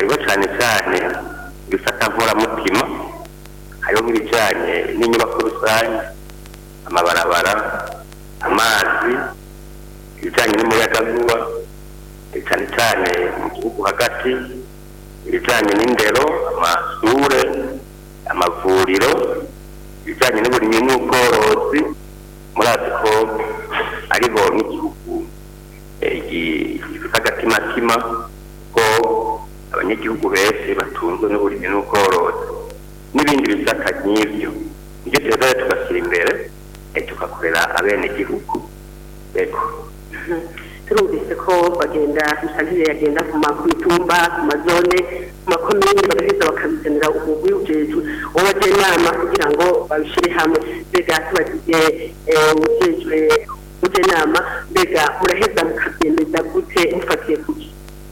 hariho cyane cyane ibifata nkoramutima hariho nk'ibijyanye n'inyubako rusange amabarabara amazi ibijyanye n'umuyagankuba cyane cyane mu gihugu hagati ibijyanye n'indero amashure amavuriro ibijyanye n'uburimyi n'ubworozi murazi ko ariho n'igihugu eh, gi- gifite agatimatima ko abanyagihugu benshi batunzwe n'uburimyi n'ubworozi n'ibindi bisata nk'ibyo nibyo tuza tugashyira imbere eh, tugakorera abenegihugu ego turumvise ko bagenda musantire yagenda ku ma- ku mitumba ku mazone ku makomine bagaheza bakabizanira umugwi ujejwe w'abajenama kugira ngo babishyire hamwe mbega tubagize ujejwe ujenama mbega muraheza mukabyemeza gute mufatiye kuki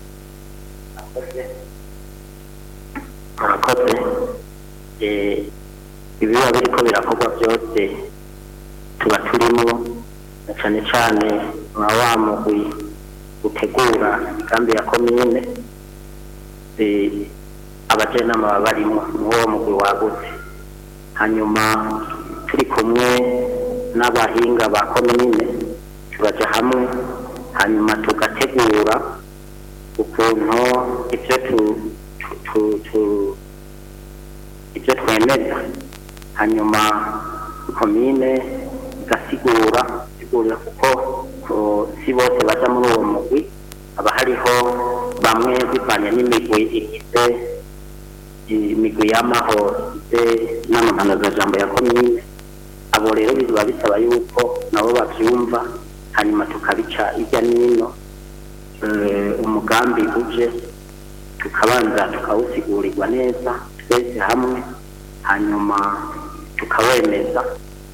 murakoze Eh, ibiba biriko birakorwa byose tuba turimo na cyane cyane nka wa mugwi utegura imigambi ya komine Eh, abajenama baba barimo n'uwo mugwi wagutse hanyuma turi kumwe n'abahinga ba komine turaja hamwe hanyuma tugategura ukuntu ibyo tu, tu, tu, tu ibyo twemeza hanyuma komine igasigura sigurira kuko ko si bose baja muri uwo mugwi haba hariho bamwe bivanye n'imigwi igize imigwi y'amahoro igize n'amahanazajambo ya komine abo rero biba bisaba yuko nabo bavyumva hanyuma tukabica irya n'ino eh, umugambi uje tukabanza tukawusigurirwa neza twese hamwe hanyuma tukawemeza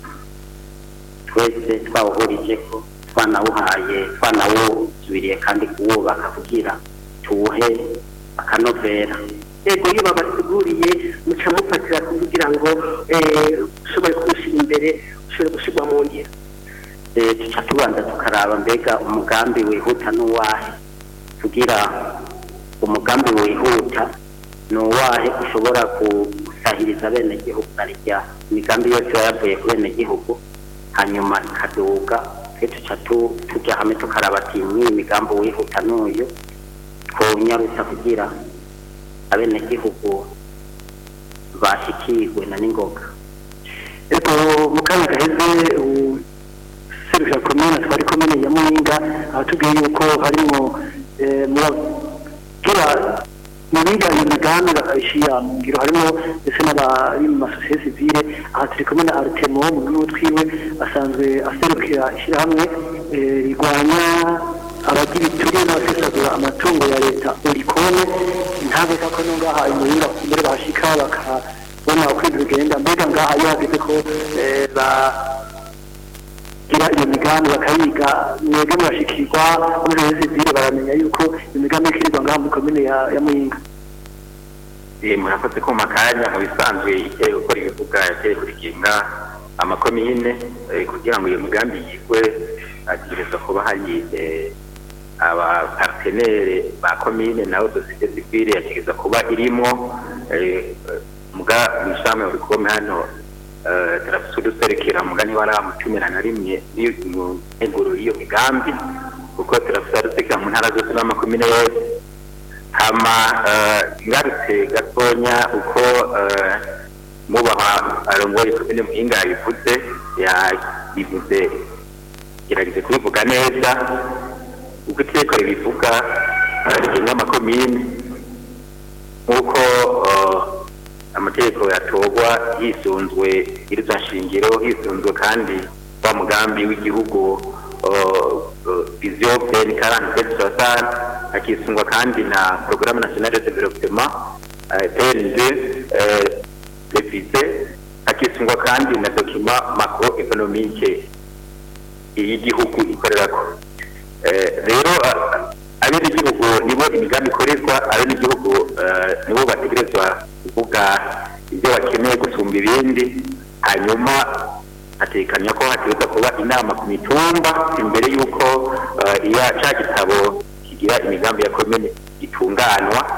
twese twawuhurije ko twanawuhaye twanawusubiriye kandi kuwubaka kugira tuwuhe akanovera yego iyo babasiguriye muca mufatira kugira ngo eh, ushobore kuwushyira imbere ushobore gushyirwa mu ngiro Eh, tuca tubanza tukaraba mbega umugambi wihuta n'uwahe kugira umugambi wihuta ni uwahe ushobora gusahiriza abenegihugu narya imigambi yose iba yavuye ku benegihugu hanyuma ikaduga twe tuca tu- tuja hamwe tukaraba ati mw'iyi migambi wihuta n'uyu twonyarutsa kugira abenegihugu bashikirwe na n'ingoga ego mu kanya gaheze serivisi komine twari komine ya muhinga abatubwiye yuko harimo muragira mu biga iyo migambi bakayishyira mu ngiro harimo ndetse n'abari mu masosiyete sivile aha turi kumwe na aritemo mu rwego twiwe asanzwe aserukira ishyirahamwe eh, rirwanya abagira ituriye n'abasesagura amatungo ya leta urikone ntabwo ko no ngaha imuhinga mbere bahashika bakabona uko ibintu bigenda mbega ngaha iyo hageze ko eh, ba gira iyo migambi bakayiga mwebwe murashikirwa muri iyo sivile baramenya yuko iyo migambi ikirirwa ngaha muri komine ya ya muhinga Eh, murakoze ko mu makanya mu bisanzwe igiye gukora ibivuga yagiye kurikinga amakomine eh, kugira ngo iyo migambi yigwe ategereza kuba hari eh, abapartenere ba komine nabo sosiyete sivile yategereza kuba irimo eh, muga mwishame uri kome hano eh, turafise uduserekera mugani wari mu cumi na rimwe iyo mu nteguro y'iyo migambi kuko turafise adusekera mu ntara zose n'amakomine yose hama eh, ngarutse gatonya uko eh, mubaha arongoye komine muhinga yabivuze yabivuze gerageze kubivuga neza uko iteko ribivuga eh, rigenga amakomine nk'uko eh, amategeko yatorwa hisunzwe iriza nshingiro hisunzwe kandi wa mugambi w'igihugu vision plan quarante sept soixante hakisungwa kandi na programme nationale de développement eh, PND eh, révisé hakisungwa kandi na document macroéconomique y'igihugu ikorerako Eh, rero ah, abenegihugu nibo imigambi ikorerwa abenegihugu eh, nibo bategerezwa kuvuga ibyo bakeneye gusumba ibindi hanyuma hatekanya ko hategerezwa kuba inama ku mitumba imbere y'uko eh, iya ca gitabo kigira imigambi ya komine gitunganwa